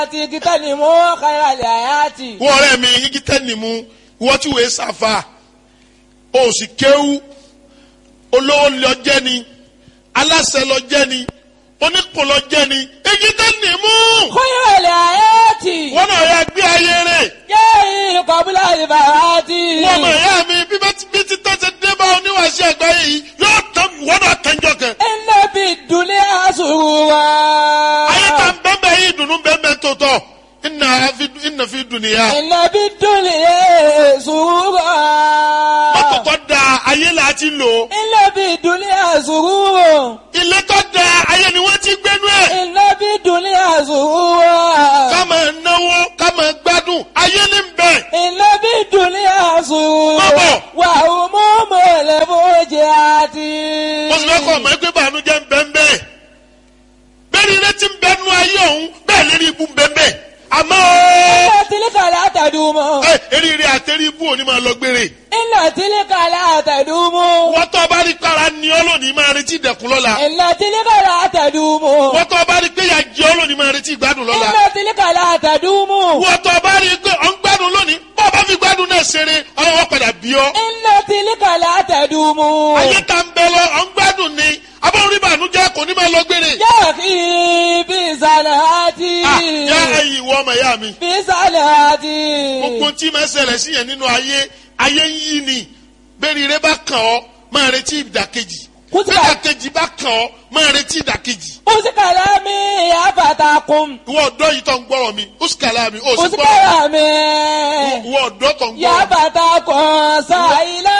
àti kíkẹ́ ni mo kára lè àyàtì. wọ́n ọ̀rẹ́ mi igi tẹ́ni mu wọ́n tí wòye sàfà o sì kéwú olówó lọ jẹ́ ni aláṣẹ lọ jẹ́ ni oníkùn lọ jẹ́ ni igi tẹ́ni mu kára lè àyàtì. wọ́n náà yà gbé ayé rẹ̀ yéé kọ́bílà ìbàràtì. wọ́n mọ̀ ẹ̀yà mi bí bá ti bí ti tọ́ ṣe dé bá oníwàṣẹ àgbáyé yìí yóò tán wọ́n náà tẹ́jọ́ kẹ. iná bí dùnlé àṣùwà. ayé ta ń bẹ́ẹ̀ bẹ́ẹ̀ yìí dùnú bẹ́ẹ̀ bẹ́ẹ̀ tó tọ̀ ìnà fi ìnà fi dùn nìyà. iná bí dùnlé àṣùwà. mọ́tò tó da ayé là á ti lò iná bí dùnlé àṣùwà. ilé tó da ayé ni wọ́n ti gbénú ẹ̀. iná bí dùnlé àṣùwà. ká máa náwó ká máa gbádùn ayé ní bẹ̀. iná bí dùnlé àṣùwà. Bọ́bọ̀. wà ó mú mọ̀lẹ́ fojì àti. mo sì fẹ́ kọ́ ọmọ ẹgbẹ́ bànújẹ́ ń bẹ́ ń bẹ́ẹ̀. bẹ́ẹ̀ ni ilé ti ń bẹ́ nú ayé ọ̀hún bẹ́ẹ̀ lérí ibú ń bẹ́ ń bẹ́ẹ̀. àmọ́ iná tìlíkà látàdúmọ̀. ẹ eríire àtẹrí ibú òní máa lọ gbére. iná tìlíkà látàdúmọ̀. wọ́n tó bá rí kára ní ọ́ lónìí máa retí ìdẹ̀kùn lọ́la. iná tìlíkà látàdúmọ̀. wọ́n tó bá rí pé ìyà jẹ ọ́ lónìí máa retí ìgbádùn lọ́la. iná tìlíkà látàdúmọ̀. wọ́n tó bá rí pé ọ̀ ń gbádùn lónìí bọ́ bá fi gbádùn náà ṣeré ọlọ́wọ́ padà bí ọ́. iná tìlíkà látàdúmọ̀. ayé ta ń bẹ lọ ọ̀ ń gbádùn ni abọ́n rí bànújẹ́ kò ní máa lọ gbére. yóò kí bí sàlàtì. Ah, yá ẹ̀yin ìwọ ọmọ ìyá mi. bí sàlàtì. gbogbo tí máa ṣẹlẹ̀ sí yẹn nínú ayé ayé ń yí ni bẹ́ẹ̀ni rẹ bá kàn ọ́ máa retí ìdàkejì Kútìbà. bẹ́ẹ̀ ìdàkejì bá kàn ọ́ máa retí ìdàkejì. usikala mi afatakun. ìwọ ọ̀dọ́ yìí tó ń gbọ́rọ̀ mi ó sì kàlà mi ó sì gbọ́rọ̀ usikala mi ìwọ ọ̀dọ́ tó ń gbọ́rọ̀ mi. yafatakun sayila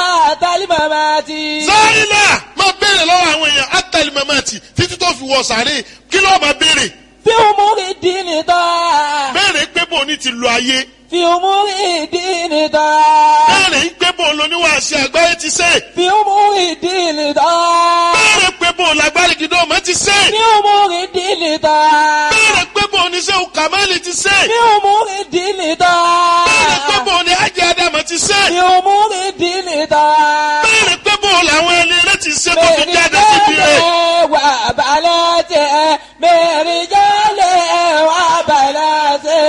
talimamati. sáyìnà máa béèrè lọ́wọ́ àwọn èèyàn átàlí mamati títí tó fi wọ sàárè kí ló máa béèrè fi umuri dini tọ́. béèrè pé bò ní ti lo ayé fi umuri dini tọ́. béèrè pé bò lóníwàásí àgbáyé ti sè fi umuri dini tọ́. béèrè pé bò lágbárí gidọ́ ọmọ ti sè fi umuri dini tọ́. béèrè pé bò ní sẹ́wù kàmáìlì ti sè fi umuri dini tọ́. béèrè pé bò ní ajé adama ti sè fi umuri dini tọ́. béèrè pé bò làwọn ẹni rẹ ti sè tó fi jáde síbi rẹ wà balẹ̀ tẹ̀ mẹ́rin jálẹ̀ wà balẹ̀ tẹ̀.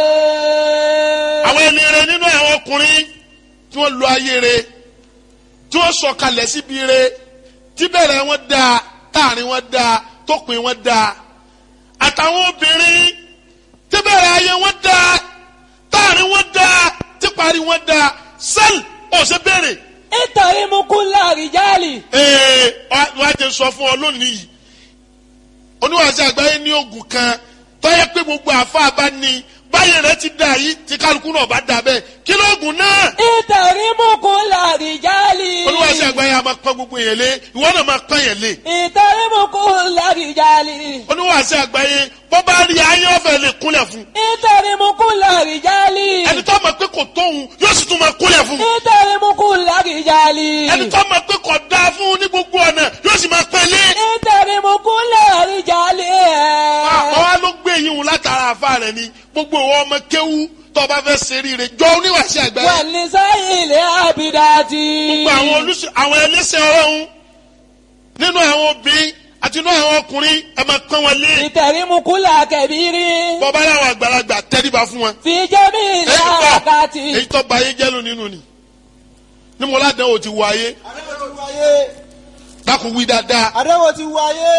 àwọn ẹni rẹ nínú àwọn ọkùnrin tí wọ́n lo ayé rẹ tí wọ́n sọ̀kalẹ̀ síbi rẹ tí bẹ̀rẹ̀ wọn dáa táàrin wọn dáa tópin wọn dáa àtàwọn obìnrin tí bẹ̀rẹ̀ ayé wọn dáa táàrin wọn dáa tí parí wọn dáa sẹ́ẹ̀lì ọ̀sẹ̀ bẹ̀rẹ̀ nítorí mú kú láàrìjálì. ee wọ́n á jẹ sọ fún ọ lónìí yìí oníwàásù àgbáyé ní oògùn kan tọ́yẹ pé gbogbo àfa bá ní báyìí rẹ ti dà yìí tí kálukú náà bá dà bẹ́ẹ̀ kí lóògùn náà nítorí mú kú láàrìjálì. oníwàásù àgbáyé a máa pọ́n gbogbo yẹn lé ìwọ náà máa pọ́n yẹn lé nítorí mú kú láàrìjálì. oníwàásù àgbáyé bọ́ bá rí ayé ọ̀fẹ́ lè kúnlẹ̀ fún nítorí mú kú láàrìjálì. ẹni tó mọ̀ pé kò tóun yóò sì tún máa kúnlẹ̀ fún nítorí mú kú láàrìjálì. ẹni tó mọ̀ pé kò dáa fún ní gbogbo ọ̀nà yóò sì máa pẹ́ lé nítorí mú kú láàrìjálì. àwọn wa ló gbé yín wò látara àfa rẹ ni gbogbo ìwọ ọmọ kéwú tó bá fẹ́ ṣeré rẹ jọ oníwàásù àgbáyé wà ní sáyìn ilé àbídájì. gbogbo àwọn olùsọ àwọn ẹlẹ́sẹ̀ ọlọ́run nínú àwọn obìnrin àti nínú àwọn ọkùnrin ẹ máa pọ́n wọn lé nítorí mú kú làkẹ́bírí. bọ́bá láwọn àgbàlagbà tẹ́ríba fún wọn. fi jẹ́mi èyí tó ìlàkàtì. èyí tó ba ayé jẹ́lu nínú ni ní mo ládàá ò ti wọ ayé àdéhùn ti wáyé dákun wí dáadáa àdéhùn ti wáyé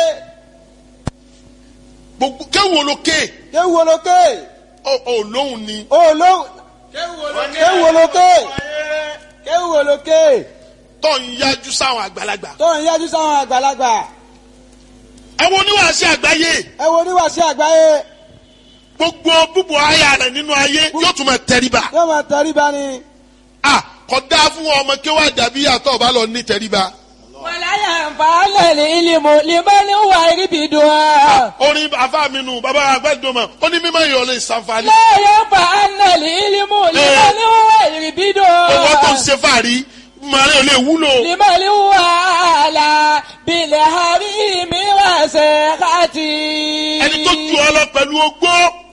gbogbo kéwòn lókè kéwù olókè ọ ọ lóhùn ni olóhùn kéwù olókè kéwù olókè tó ń yájú sáwọn àgbàlagbà. tó ń yájú sáwọn àgbàlagbà ẹ wo oníwàásí àgbáyé ẹ wo oníwàásí àgbáyé gbogbo búbu aya rẹ nínú ayé yóò tún máa tẹríba. yóò máa tẹríba ni a kò dáa fún ọmọ kéwàá dàbí àtọ̀ bá lọ ní tẹríba. wàláyà nfààlẹ̀ ní ìlímù limani wà ríbi dùn án. orin afa mi nù bàbá àgbẹ̀dùnmọ̀ ó ní mímọ́ ìyọ̀lẹ̀ ìsànfàní. lẹ́yìn nfààlẹ̀ ní ìlímù limani wà ríbi dùn án. owó tó ń ṣe fàárí màrí ò lè wúlò. limani wà là bilẹ̀ hàbí mi wà sẹ́kàtì. ẹni tó ju ọ lọ pẹ̀lú ogbó